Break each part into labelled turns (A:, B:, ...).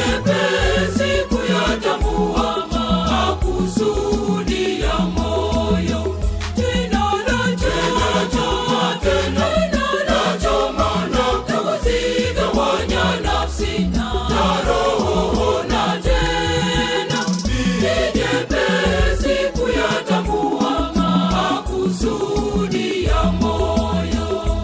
A: jepesi kuyatambua makusudi ya moyo. Jina la choma, tena la choma na kuzigawanya nafsi na roho na tena ni jepesi kuyatambua makusudi ya moyo.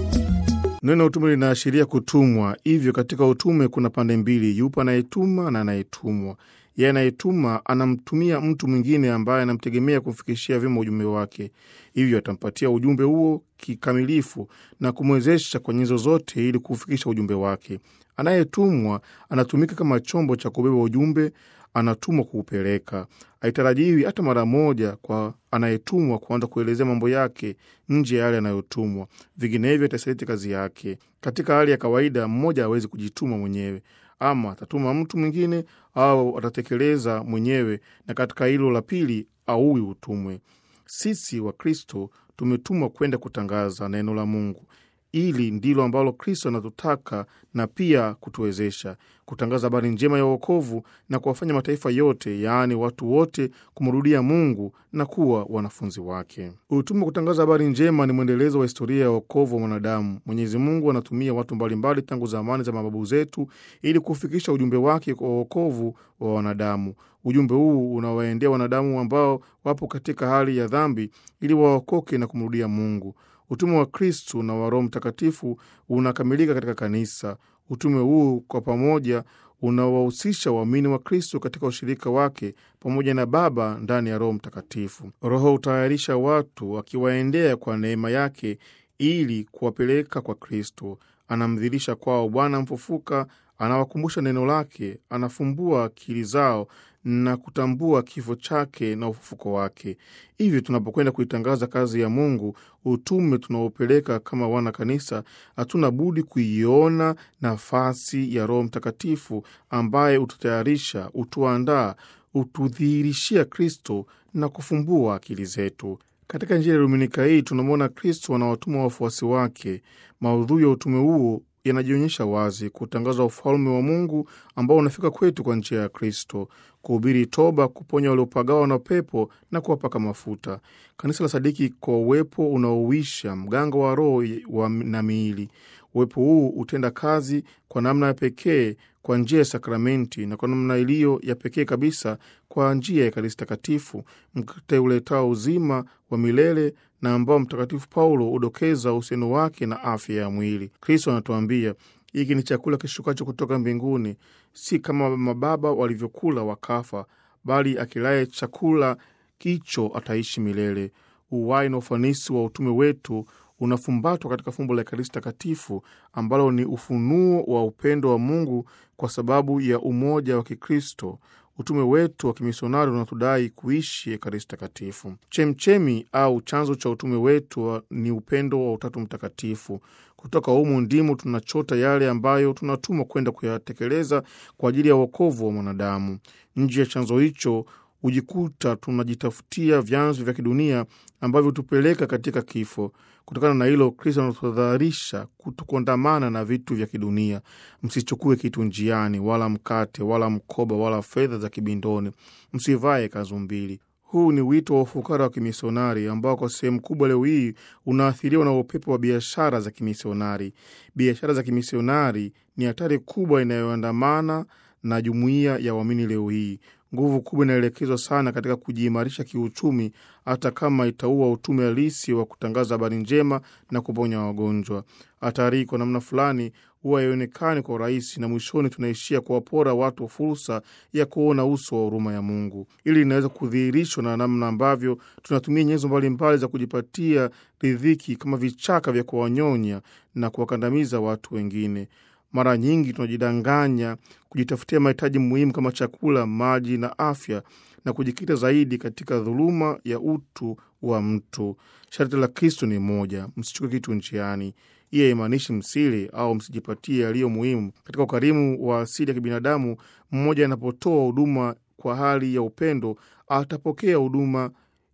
B: Neno utume linaashiria kutumwa. Hivyo katika utume kuna pande mbili, yupo anayetuma na anayetumwa. Yeye anayetuma anamtumia mtu mwingine ambaye anamtegemea kumfikishia vyema ujumbe wake, hivyo atampatia ujumbe huo kikamilifu na kumwezesha kwa nyenzo zote ili kuufikisha ujumbe wake. Anayetumwa anatumika kama chombo cha kubeba ujumbe, anatumwa kuupeleka. Haitarajiwi hata mara moja kwa anayetumwa kuanza kuelezea mambo yake nje ya yale anayotumwa, vinginevyo itasaliti kazi yake. Katika hali ya kawaida, mmoja hawezi kujituma mwenyewe, ama atatuma mtu mwingine au atatekeleza mwenyewe, na katika hilo la pili auwi utumwe. Sisi Wakristo tumetumwa kwenda kutangaza neno la Mungu. Hili ndilo ambalo Kristo anatutaka na pia kutuwezesha kutangaza habari njema ya uokovu na kuwafanya mataifa yote, yaani watu wote, kumrudia Mungu na kuwa wanafunzi wake. Utume wa kutangaza habari njema ni mwendelezo wa historia ya uokovu wa mwanadamu. Mwenyezi Mungu anatumia watu mbalimbali tangu zamani za mababu zetu ili kufikisha ujumbe wake kwa uokovu wa wanadamu. Ujumbe huu unawaendea wanadamu ambao wapo katika hali ya dhambi ili waokoke na kumrudia Mungu. Utume wa Kristu na wa Roho Mtakatifu unakamilika katika kanisa. Utume huu kwa pamoja unawahusisha waamini wa Kristo katika ushirika wake pamoja na Baba ndani ya Roho Mtakatifu. Roho hutayarisha watu akiwaendea kwa neema yake ili kuwapeleka kwa Kristo. Anamdhirisha kwao Bwana mfufuka, anawakumbusha neno lake, anafumbua akili zao na kutambua kifo chake na ufufuko wake. Hivyo tunapokwenda kuitangaza kazi ya Mungu, utume tunaopeleka kama wana kanisa, hatuna budi kuiona nafasi ya Roho Mtakatifu ambaye ututayarisha, utuandaa, utudhihirishia Kristo na kufumbua akili zetu. Katika Injili ya Dominika hii tunamwona Kristo anawatuma wafuasi wake. Maudhui ya utume huo yanajionyesha wazi: kutangaza ufalme wa Mungu ambao unafika kwetu kwa njia ya Kristo, kuhubiri toba, kuponya waliopagawa na pepo na kuwapaka mafuta. Kanisa la sadiki kwa uwepo unaowisha mganga wa roho wa na miili. Uwepo huu hutenda kazi kwa namna ya pekee kwa njia ya sakramenti na kwa namna iliyo ya pekee kabisa kwa njia ya Ekaristi Takatifu, mkate uletao uzima wa milele na ambao Mtakatifu Paulo hudokeza uhusiano wake na afya ya mwili. Kristo anatuambia hiki ni chakula kishukacho kutoka mbinguni, si kama mababa walivyokula wakafa, bali akilaye chakula kicho ataishi milele. Uwai na ufanisi wa utume wetu unafumbatwa katika fumbo la Ekaristi Takatifu ambalo ni ufunuo wa upendo wa Mungu kwa sababu ya umoja wa Kikristo. Utume wetu wa kimisionari unatudai kuishi Ekaristi Takatifu. Chemchemi au chanzo cha utume wetu ni upendo wa Utatu Mtakatifu. Kutoka humu ndimo tunachota yale ambayo tunatumwa kwenda kuyatekeleza kwa ajili ya uokovu wa mwanadamu. Nje ya chanzo hicho hujikuta tunajitafutia vyanzo vya kidunia ambavyo hutupeleka katika kifo. Kutokana na hilo, Kristo anatudharisha kutukondamana na vitu vya kidunia. Msichukue kitu njiani, wala mkate, wala mkoba, wala fedha za kibindoni. Msivae kanzu mbili. Huu ni wito wa ufukara wa kimisionari ambao kwa sehemu kubwa leo hii unaathiriwa na upepo wa biashara za kimisionari. Biashara za kimisionari ni hatari kubwa inayoandamana na jumuiya ya waamini leo hii. Nguvu kubwa inaelekezwa sana katika kujiimarisha kiuchumi, hata kama itaua utume halisi wa kutangaza habari njema na kuponya wagonjwa. Hatari hii kwa namna fulani huwa haionekani kwa urahisi, na mwishoni tunaishia kuwapora watu fursa ya kuona uso wa huruma ya Mungu. Ili linaweza kudhihirishwa na namna ambavyo tunatumia nyenzo mbalimbali za kujipatia ridhiki kama vichaka vya kuwanyonya na kuwakandamiza watu wengine. Mara nyingi tunajidanganya kujitafutia mahitaji muhimu kama chakula, maji na afya, na kujikita zaidi katika dhuluma ya utu wa mtu. Sharti la Kristo ni moja: msichukue kitu njiani. Hii haimaanishi msile au msijipatie yaliyo muhimu. Katika ukarimu wa asili ya kibinadamu, mmoja anapotoa huduma kwa hali ya upendo, atapokea huduma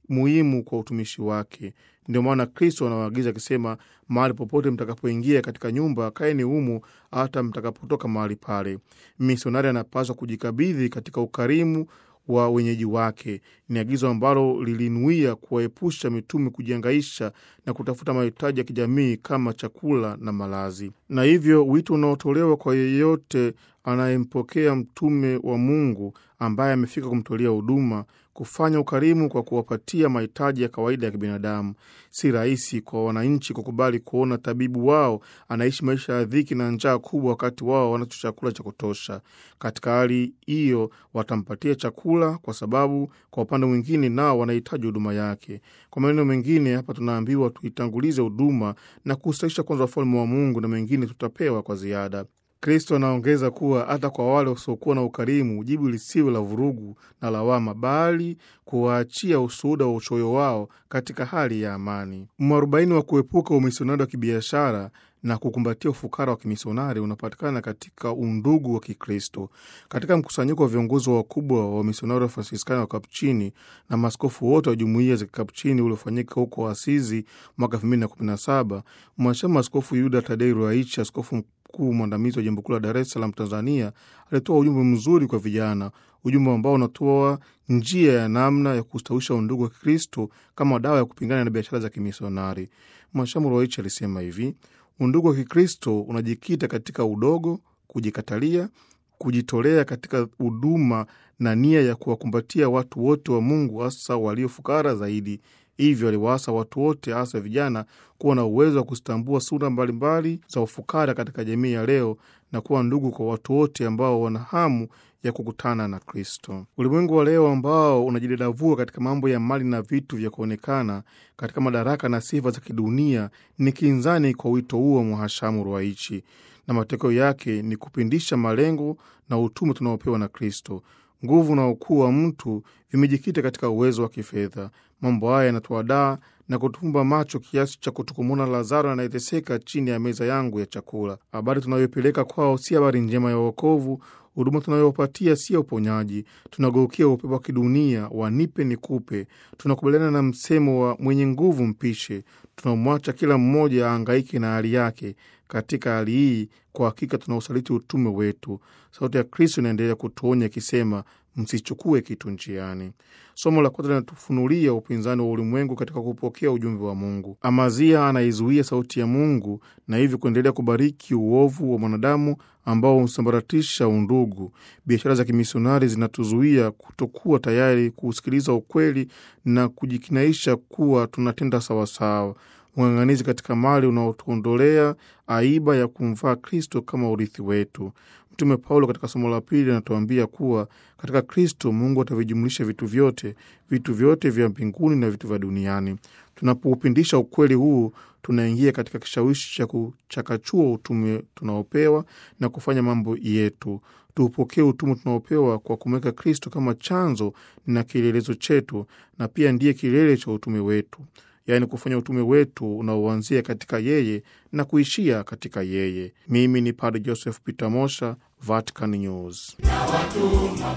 B: muhimu kwa utumishi wake. Ndio maana Kristo anawaagiza akisema, mahali popote mtakapoingia katika nyumba, kaeni humu hata mtakapotoka mahali pale. Misionari anapaswa kujikabidhi katika ukarimu wa wenyeji wake. Ni agizo ambalo lilinuia kuwaepusha mitume kujiangaisha na kutafuta mahitaji ya kijamii kama chakula na malazi, na hivyo wito unaotolewa kwa yeyote anayempokea mtume wa Mungu ambaye amefika kumtolea huduma kufanya ukarimu kwa kuwapatia mahitaji ya kawaida ya kibinadamu. Si rahisi kwa wananchi kukubali kuona tabibu wao anaishi maisha ya dhiki na njaa kubwa, wakati wao wanacho chakula cha kutosha. Katika hali hiyo, watampatia chakula kwa sababu kwa upande mwingine nao wanahitaji huduma yake. Kwa maneno mengine, hapa tunaambiwa tuitangulize huduma na kustahisha kwanza ufalme wa Mungu, na mengine tutapewa kwa ziada. Kristo anaongeza kuwa hata kwa wale wasiokuwa na ukarimu, jibu lisiwe la vurugu na lawama, bali kuwaachia ushuhuda wa uchoyo wao katika hali ya amani. Mwarobaini wa kuepuka umisionari wa kibiashara na kukumbatia ufukara wa kimisionari unapatikana katika undugu wa Kikristo. Katika mkusanyiko wa viongozi wakubwa wa wamisionari wa Fransiskani wa Kapuchini na maaskofu wote wa jumuiya za Kikapuchini uliofanyika huko Asizi mwaka 2017 mwanachama Askofu Yuda Tadei Ruaichi, askofu mkuu mwandamizi wa jimbo kuu la Dar es Salaam, Tanzania, alitoa ujumbe mzuri kwa vijana, ujumbe ambao unatoa njia ya namna ya kustawisha undugu wa Kikristo kama dawa ya kupingana na biashara za kimisionari. Mwanachama Ruaichi alisema hivi: Undugu wa Kikristo unajikita katika udogo, kujikatalia, kujitolea katika huduma na nia ya kuwakumbatia watu wote wa Mungu, hasa waliofukara zaidi. Hivyo aliwaasa watu wote, hasa vijana, kuwa na uwezo wa kuzitambua sura mbalimbali za ufukara katika jamii ya leo na kuwa ndugu kwa watu wote ambao wana hamu ya kukutana na Kristo. Ulimwengu wa leo ambao unajidadavua katika mambo ya mali na vitu vya kuonekana, katika madaraka na sifa za kidunia, ni kinzani kwa wito huo wa Mhashamu Ruwaichi, na matokeo yake ni kupindisha malengo na utume tunaopewa na Kristo. Nguvu na ukuu wa mtu vimejikita katika uwezo wa kifedha. Mambo haya yanatuadaa na kutufumba macho kiasi cha kutukumuna Lazaro anayeteseka chini ya meza yangu ya chakula. Habari tunayoipeleka kwao si habari njema ya wokovu. Huduma tunayopatia si ya uponyaji. Tunageukia upepo wa kidunia wa nipe nikupe. Tunakubaliana na msemo wa mwenye nguvu mpishe. Tunamwacha kila mmoja aangaike na hali yake. Katika hali hii, kwa hakika tunausaliti utume wetu. Sauti ya Kristo inaendelea kutuonya ikisema, msichukue kitu njiani. Somo la kwanza linatufunulia upinzani wa ulimwengu katika kupokea ujumbe wa Mungu. Amazia anaizuia sauti ya Mungu na hivyo kuendelea kubariki uovu wa mwanadamu ambao husambaratisha undugu. Biashara za kimisionari zinatuzuia kutokuwa tayari kusikiliza ukweli na kujikinaisha kuwa tunatenda sawasawa. Ung'ang'anizi katika mali unaotuondolea aiba ya kumvaa Kristo kama urithi wetu. Mtume Paulo katika somo la pili anatuambia kuwa katika Kristo Mungu atavijumlisha vitu vyote, vitu vyote vya mbinguni na vitu vya duniani. Tunapoupindisha ukweli huu, tunaingia katika kishawishi cha kuchakachua utume tunaopewa na kufanya mambo yetu. Tuupokee utume tunaopewa kwa kumweka Kristo kama chanzo na kielelezo chetu, na pia ndiye kilele cha utume wetu, yaani kufanya utume wetu unaoanzia katika yeye na kuishia katika yeye. Mimi ni Padre Joseph Peter Mosha, Vatican News.
A: na watuma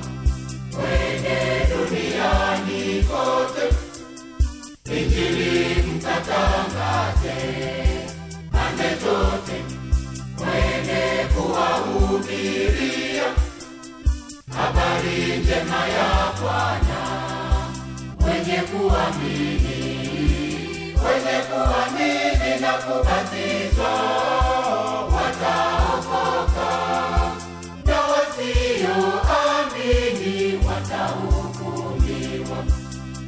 A: kwende duniani kote, Injili mkatangaze pande zote, mwende kuwahubiria habari njema ya Bwana wenye kuamini, wenye kuamini na kubatizwa